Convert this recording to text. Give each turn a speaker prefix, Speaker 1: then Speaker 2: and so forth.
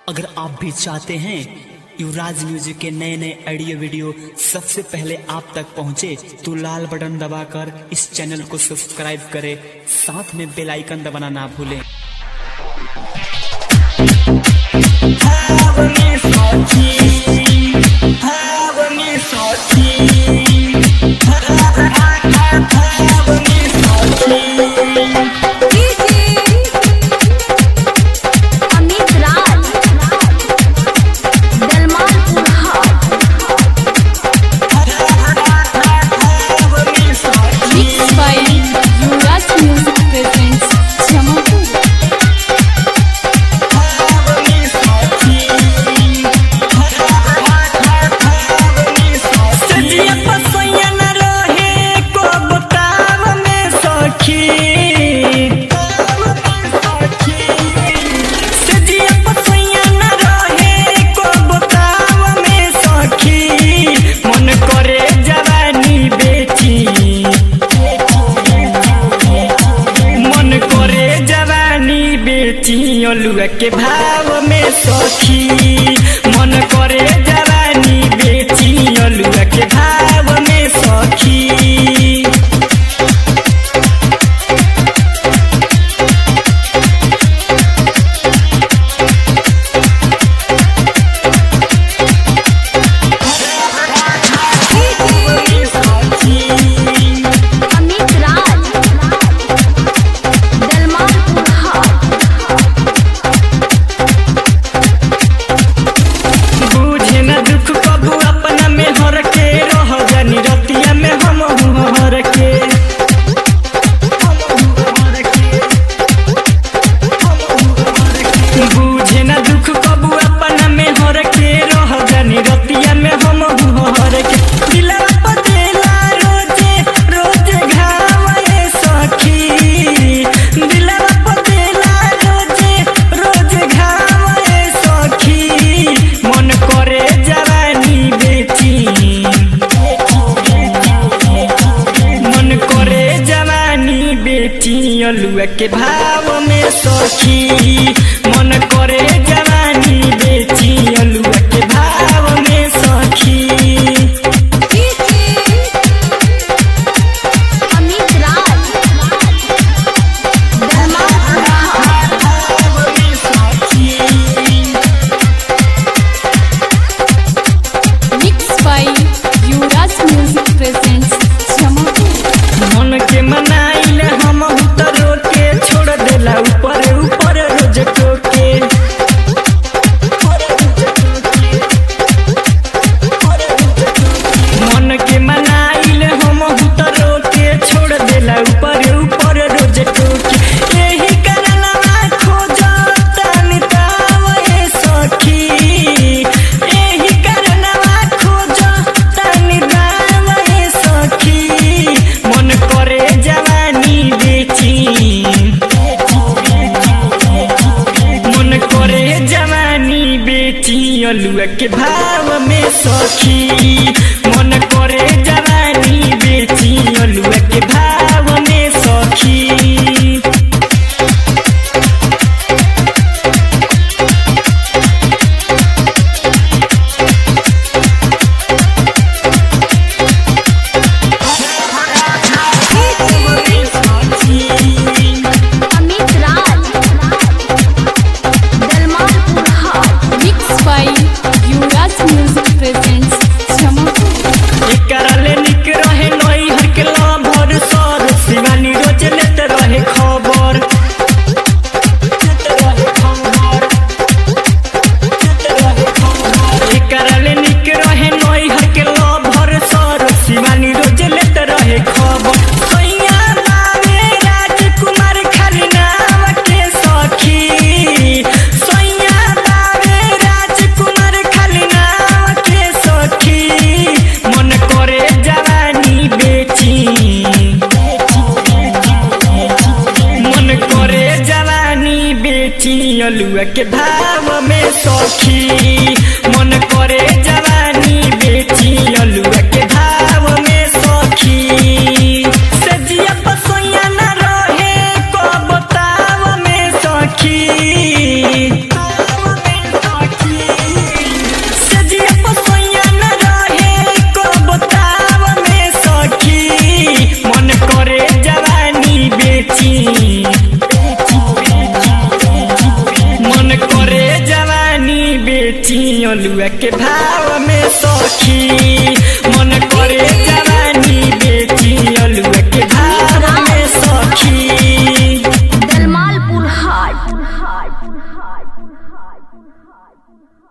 Speaker 1: अगर आप भी चाहते हैं युवराज म्यूजिक के नए नए ऑडियो वीडियो सबसे पहले आप तक पहुंचे तो लाल बटन दबाकर इस चैनल को सब्सक्राइब करें साथ में बेल आइकन दबाना ना भूलें
Speaker 2: अमित राज दलमालपुर हाट
Speaker 3: Mixed by Yuvraj Music presents Jamapur.
Speaker 4: सजिया पसैया न रहे को बताव में सखी सजिया पसैया न रहे को बताव में सखी मन करे जवानी बेची मन करे जवानी बेची अलुआ के भाव में सखी मन करे जवानी बेची अलुआ के भाव में सखी
Speaker 2: अमित राज दलमालपुर हाट
Speaker 4: बुझे न दुख कबू अपना में हर के रह जानी रतिया में हम हर के बुझे न दुख कबू अपना में हर के रह जानी रतिया में हम हर के दिला पतेला रोजे रोजे घावे सखी दिला पतेला रोजे रोजे घावे सखी मन करे जवानी बेची मन करे जवानी बेची अलुआ के भाव में सखी मन करे जवानी बेची अलुआ के भाव में सखी
Speaker 2: अमित राज दलमालपुर हाट
Speaker 3: Mixed by Yuvraj Music presents Jamapur.
Speaker 4: मन के मनाइल हम उतर के छोड़ देला ऊपर ऊपर रोज टोके मन के मनाइल हम उतर के छोड़ देला ऊपर ऊपर रोज टोके यही करनवा खोजतन तावे सखी यही करनवा खोजतन तावे सखी मन करे जवानी बेची मन करे जवानी बेची अलुआ के भाव में सखी मन करे जवानी बेची अलुआ के भाव में सखी
Speaker 2: अमित राज दलमालपुर हाट
Speaker 3: Mixed by Yuvraj Music presents Jamapur.
Speaker 4: एकरा ले निक रहे नई हर के लाभर सर शिवानी रोज लेत रहे खबर एकरा ले निक रहे नई हर के लाभर सर शिवानी रोज लेत रहे खबर सैया बावे राजकुमार खाली नाम के सखी सैया बावे राजकुमार खाली नाम के सखी मन करे जवानी बेची मन करे जवानी बेची अलुआ के भाव में सखी मन करे जवानी बेची अलुआ के भाव में सखी सजिया पसैया न रहे को बताव में सखी अलुआ के भाव में सखी मन करे जवानी बेची अलुआ के भाव में सखी
Speaker 2: दलमालपुर हाट